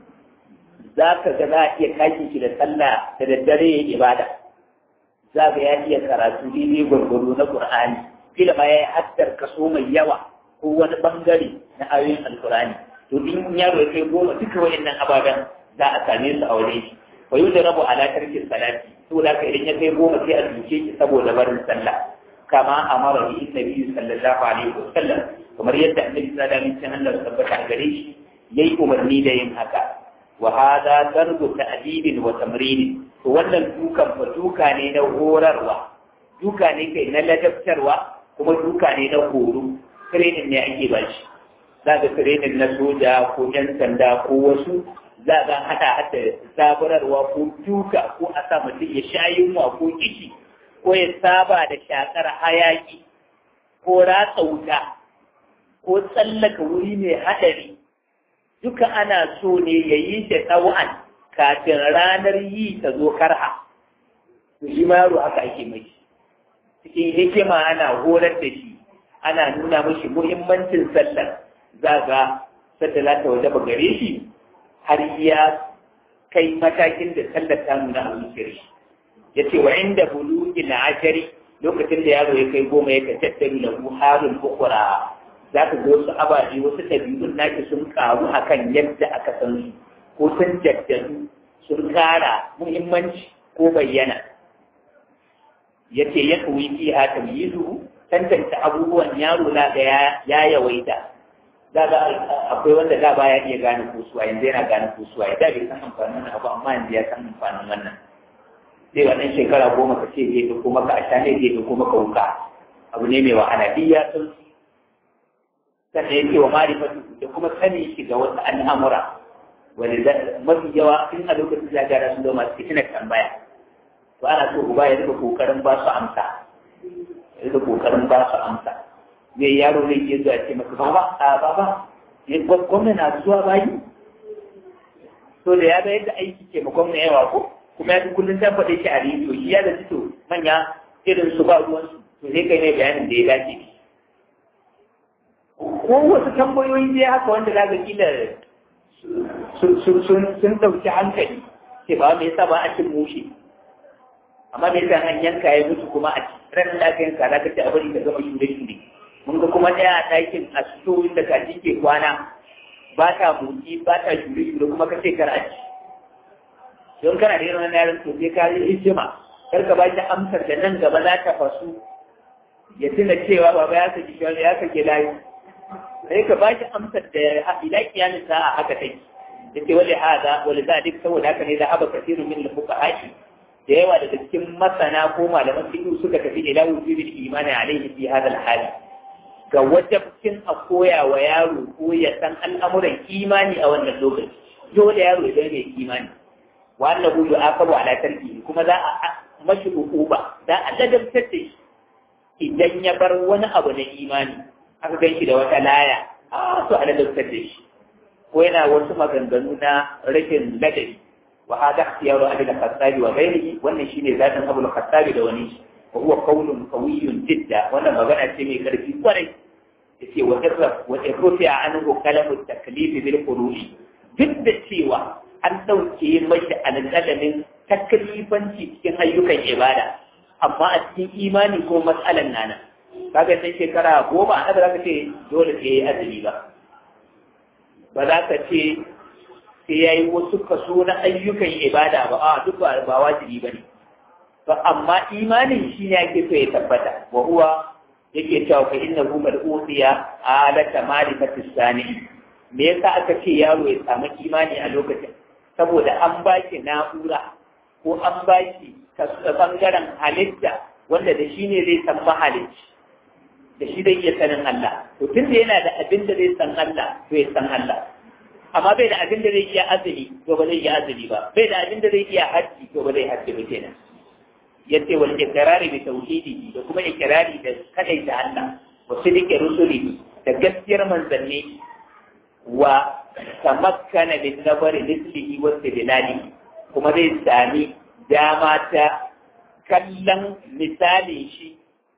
za ka ga za a iya kaki shi da sallah da daddare ya ibada za ga ya iya karatu daidai gwargwaro na qur'ani kila ma ya yi haddar kaso mai yawa ko wani bangare na ayoyin alqur'ani to in yaro ya kai goma duka wayannan ababen za a same su a wajen shi wa yau da rabu ala tarkin salati to da idan ya kai goma sai a duke shi saboda barin sallah kama amara bi nabi sallallahu alaihi wasallam kamar yadda annabi sallallahu alaihi wasallam Allah tabbata gare shi yayi umarni da yin haka wa hada darbu ta'dibin wa tamrin to wannan dukan fa duka ne na horarwa duka ne kai na ladabtarwa kuma duka ne na horo training ne ake ba shi za ga training na soja ko yan sanda ko wasu za ga hada hada zaburarwa ko duka ko a sa mutum ya sha yunwa ko kishi ko ya saba da shakar hayaki ko ratsa wuta ko tsallaka wuri mai haɗari duka ana so ne ya yi da tsawon kafin ranar yi ta zo karha to shi ma yaro haka ake mai cikin hikima ana horar da shi ana nuna mashi muhimmancin sallar za ga sadda za ta waje gare shi har ya kai matakin da sallar ta nuna a zuciyar shi ya ce wa inda bulugi na ashari lokacin da yaro ya kai goma ya tattaru da buharin ukura za ka ga wasu ababe wasu ɗabi'un naki sun karu akan yadda aka san su ko sun jaddadu sun kara muhimmanci ko bayyana ya ce ya kawai fi ha tamyizu tantance abubuwan yaro na da ya yawaita za ga akwai wanda da baya iya gane kusuwa yanzu yana gane kusuwa ya da bai san amfanin wannan abu amma yanzu ya san amfanin wannan sai wannan shekara goma ka ce zai ɗauko maka a shane zai ɗauko maka wuka abu ne mai wahala duk ya san sannan ya ce wa marifatu da kuma sanin shi ga wasu al'amura wani mafi yawa in a lokacin da gara sun zama su tuna tambaya to ana so uba ya rika kokarin ba su amsa ya rika kokarin ba su amsa zai yaro zai iya zuwa ce maka baba a baba gwamna na zuwa bayi to da ya ga yadda aiki ke ma gwamna yawa ko kuma ya fi kullum ta faɗe shi a rediyo shi ya da to manya irin su ba ruwansu to sai kai ne bayanin da ya dace ko wasu tambayoyi dai haka wanda za ga kila sun ɗauki hankali ce ba me yasa ba a cin mushe amma me yasa an yanka ya mutu kuma a ran da aka yanka za ka ce a bari ka gama shure shure mun ga kuma ɗaya a ɗakin a sito inda kaji ke kwana ba ta motsi ba ta shure shure kuma ka ce kar a ci don kana da irin wannan yaron to sai ka yi hijima kar ka ba shi amsar da nan gaba za ta fasu ya tuna cewa baba ya saki shi ya sake layi sai ka ba shi amsar da ila kiyamin sa'a haka take yace wali hada wali zalik saboda haka ne da haba kasiru min al-fuqaha da yawa daga cikin masana ko malaman fiqh suka tafi ila wujubil imani alaihi fi hada al-hal ga wajibcin a koya wa yaro ko ya san al'amuran imani a wannan lokaci dole yaro ya zama mai imani wa annahu yu'aqabu ala tarkihi kuma za a mashi uquba za a ladabtar da shi idan ya bar wani abu na imani aka gan shi da wata laya a to a ladabtar da shi ko yana wasu maganganu na rashin ladabi wa hada ikhtiyaru abi al-khattabi wa ghayrihi wannan shine zatin abu al-khattabi da wani shi wa huwa qawlun qawiyyun jidda wannan magana ce mai karfi kwarai yace wa irraf wa irrufi anhu kalamu at-taklif bil furu'i duk da cewa an dauke mashi alƙalamin taklifanci cikin ayyukan ibada amma a cikin imani ko matsalan nana kaga sai shekara goma a za ka ce dole sai yayi azumi ba ba za ka ce sai ya yi wasu kaso na ayyukan ibada ba a duk ba wajibi ba ne ba amma imanin shi ne ake so ya tabbata wa huwa yake cewa fa inna hu mal'usiya alata ma'rifati sani me yasa aka ce yaro ya samu imani a lokacin saboda an ba shi na'ura ko an ba shi bangaren halitta wanda da shi ne zai san mahalicci da shi zai iya sanin Allah to tun da yana da abin da zai san Allah to ya san Allah amma bai da abin da zai iya azumi to ba zai iya azumi ba bai da abin da zai iya hajji to ba zai hajji ba kenan yace wal ikrari bi tauhidi da kuma ikrari da kadai da Allah wa sidiki rusuli da gaskiyar manzanni wa tamakkana bin nazari lislihi wa istidlali kuma zai sami dama ta kallon misalin shi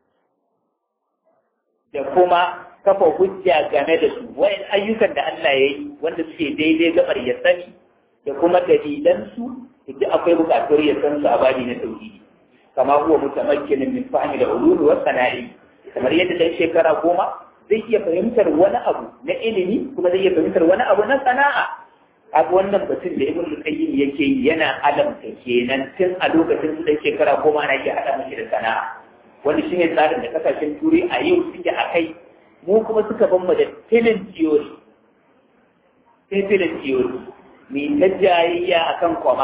da kuma kafa hujja game da su wayan ayyukan da Allah ya yi wanda suke daidai gabar ya sani da kuma dalilansu duk akwai bukatuwar ya san su a bani na tauhidi kama huwa mutamakkinin min fahmi da ulumi wa sana'i kamar yadda dan shekara goma zai iya fahimtar wani abu na ilimi kuma zai iya fahimtar wani abu na sana'a kaga wannan batun da ibn qayyim yake yi yana alamta kenan tun a lokacin su dan shekara goma ana iya hada mashi da sana'a wani shine tsarin da kasashen turai a yau suke a kai mu kuma suka ban mu da filin theory sai filin theory mai ta jayayya akan kwama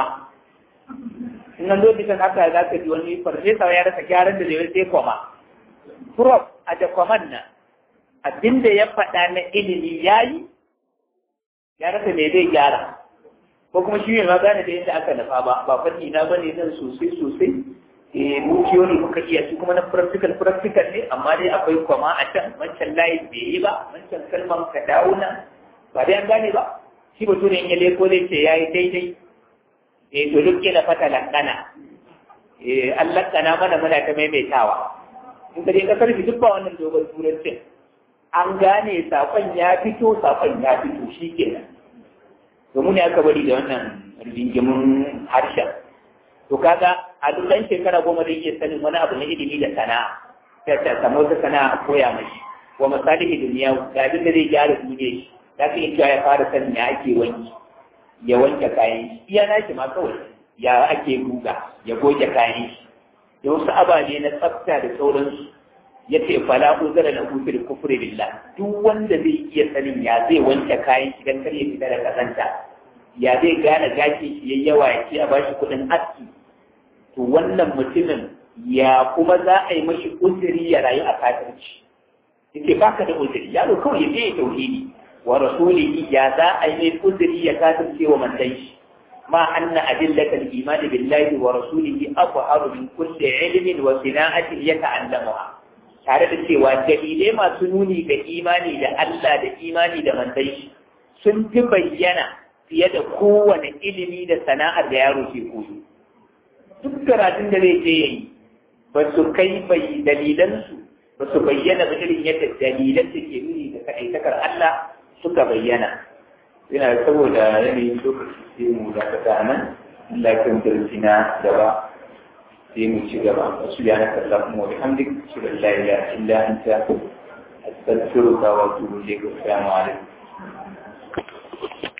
in an lokacin haka za ka ji wani farfesa ya rasa gyaran da zai sai kwama prof a da kwaman nan abinda ya faɗa na ilimi ya yi ya rasa me zai gyara ko kuma shi ne ma gane da yadda aka nufa ba ba fanni na bane nan sosai sosai eh mu theory muka iya shi kuma na practical practical ne amma dai akwai kwama a can wancan layin bai yi ba wancan kalman ka dawo nan ba dai an gane ba shi bature in ya leko zai ce yayi daidai eh to duk kila fata lankana eh an lankana mana muna ta maimaitawa in ka je kasar shi duk ba wannan dogon turancin an gane sakon ya fito sakon ya fito shi kenan domin ya aka bari da wannan rigingimin harshen to kaga a duk ɗan shekara goma zai iya sanin wani abu na ilimi da sana'a sai ta samu wata sana'a koya mashi wa misali duniya ga abin da zai gyara duniya shi za ka iya ya fara sanin ya ake wanki ya wanke kayan shi iya na shi ma kawai ya ake guga ya goge kayan shi da wasu ababe na tsafta da sauransu ya ce fala uzara na kufri kufri billah duk wanda zai iya sanin ya zai wanke kayan shi dan kar ya fita da kazanta ya zai gane gashin shi yayi yawa ya ce a bashi kuɗin aski to wannan mutumin ya kuma za a yi mashi uzuri ya rayu a kafirci yake baka da uzuri yaro kawai ya je ya tauhidi wa rasulihi ya za a yi uzuri ya kasance wa mantan shi ma anna adillatal iman billahi wa rasulihi aqharu min kulli ilmin wa sina'atin yata'allamuha tare da cewa dalilai masu nuni ga imani da Allah da imani da mantan shi sun fi bayyana fiye da kowane ilimi da sana'ar da yaro ke koyo duk karatun da zai je yayi ba su kai bai dalilansu ba su bayyana ba irin yadda dalilan da ke nuni da kaɗaitakar Allah suka bayyana yana saboda yanayin lokaci sai mu dakata a nan Allah ya kan darasi na gaba sai mu ci gaba wasu ya na kalla kuma wa bihamdik shi da la ilaha illa anta astaghfiruka wa atubu ilayk assalamu alaikum